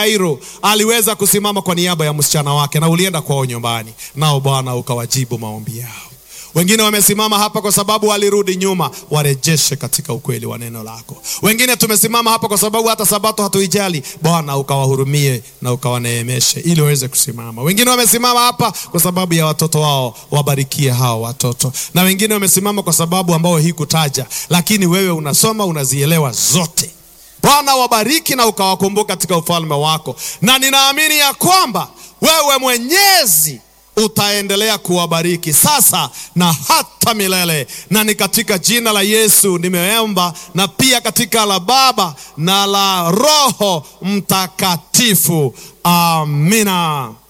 Yairo aliweza kusimama kwa niaba ya msichana wake na ulienda kwao nyumbani, nao Bwana ukawajibu maombi yao. Wengine wamesimama hapa kwa sababu walirudi nyuma, warejeshe katika ukweli wa neno lako. Wengine tumesimama hapa kwa sababu hata sabato hatuijali, Bwana ukawahurumie na ukawaneemeshe ili waweze kusimama. Wengine wamesimama hapa kwa sababu ya watoto wao, wabarikie hao watoto, na wengine wamesimama kwa sababu ambao hikutaja, lakini wewe unasoma unazielewa zote. Bwana wabariki na ukawakumbuka katika ufalme wako, na ninaamini ya kwamba wewe Mwenyezi utaendelea kuwabariki sasa na hata milele, na ni katika jina la Yesu nimeomba, na pia katika la Baba na la Roho Mtakatifu, amina.